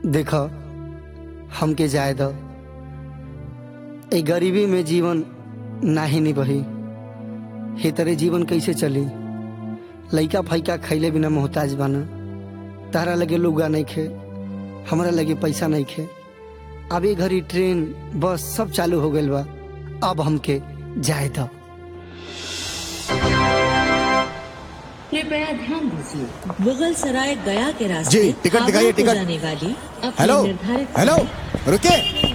देख हमके जाए दो ए गरीबी में जीवन नाही निभही हे तरे जीवन कैसे चली लइका फैका खैले बिना मोहताज बाना तारा लगे लुगा नहीं खे हमरा लगे पैसा नहीं खे अब ये घड़ी ट्रेन बस सब चालू हो गइल बा अब हमके जाए दो कृपया ध्यान दीजिए मुगल सराय गया के रास्ते जी, टिकट दिखाइए, आगरा को टिकट। जाने वाली अपनी हेलो निर्धारित हेलो रुके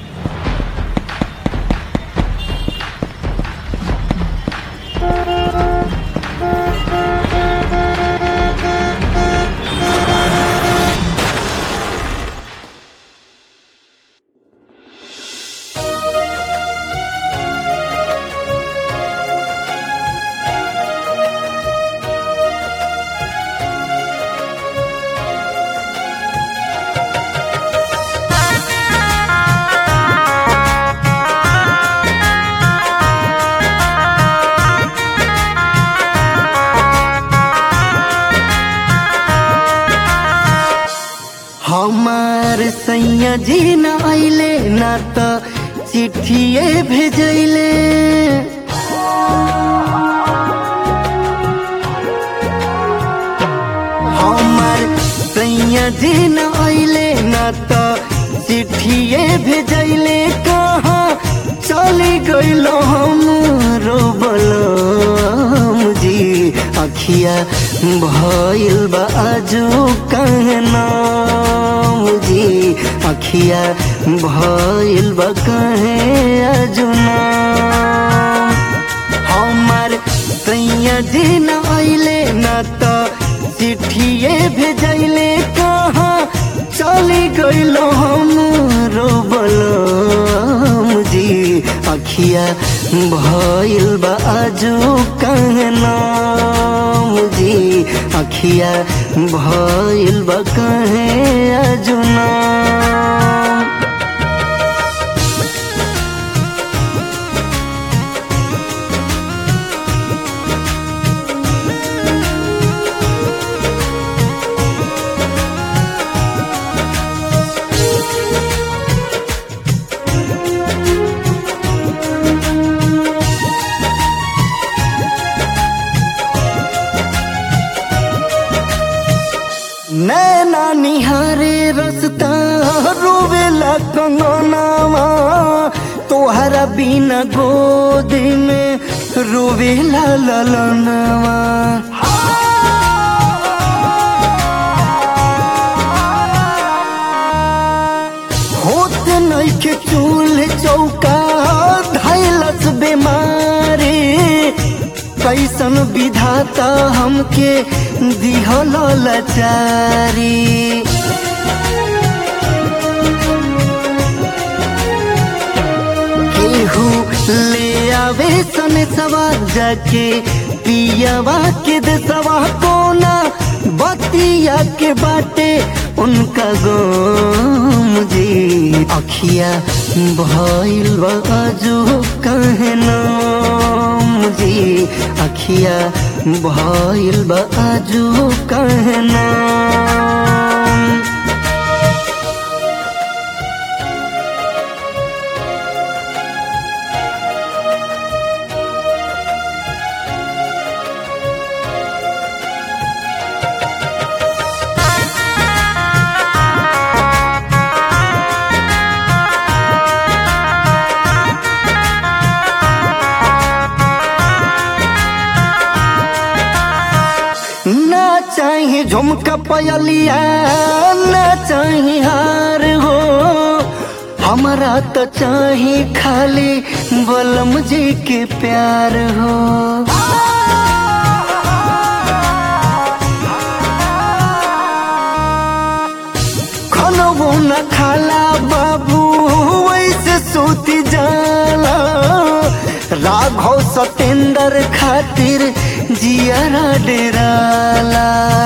हमार सैया जी न आइले ना त चिट्ठिए भेजैले हमार सैया जी न आइले ना त चिट्ठिए भेजैले कहाँ चली गइलो हम रोबलम जी अखिया भइल बा आजू कहना जी अखिया भइल बा कहे आजू ना हमार सैया जी न आइले न त चिट्ठिए भेजैले कहाँ चली गइलो हम रोबलम जी अखिया भइल बा आजू कहना जी अखिया भइल बा कहे आजू ना नैना निहारे रसता रोवेला कंगनावा तोहरा बिना गोद में रोवेला ललनवा होत नइखे चूल्ह चौका धैलस बेमारी कैसन विधाता हमके दिहल लाचारी केहू ले आवे सन सवा जाके पियावा के देसवा कोना बतिया के बाटे उनका गोम जी अखिया भइल बाजू कहना जी अखिया भइल बाजू कहना ना चाहे झुमका पयलिया ना चाहे हार हो हमारा तो चाहे खाली बलम जी के प्यार हो खनबो न खाला बाबू वैसे सोती जाला राघव सतेंद्र खातिर जियारा डेराला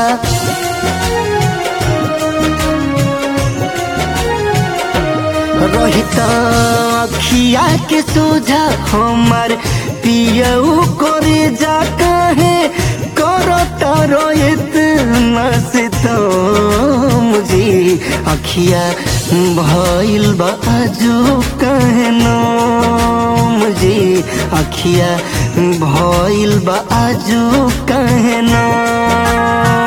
रोहिता अखिया के सोझा हमार पियऊ करे जा कहे करो तारो इतना से तो मुझे अखिया अखिया भइल बा आजो कहनो मुझे अखिया भइल बा आजो कहनो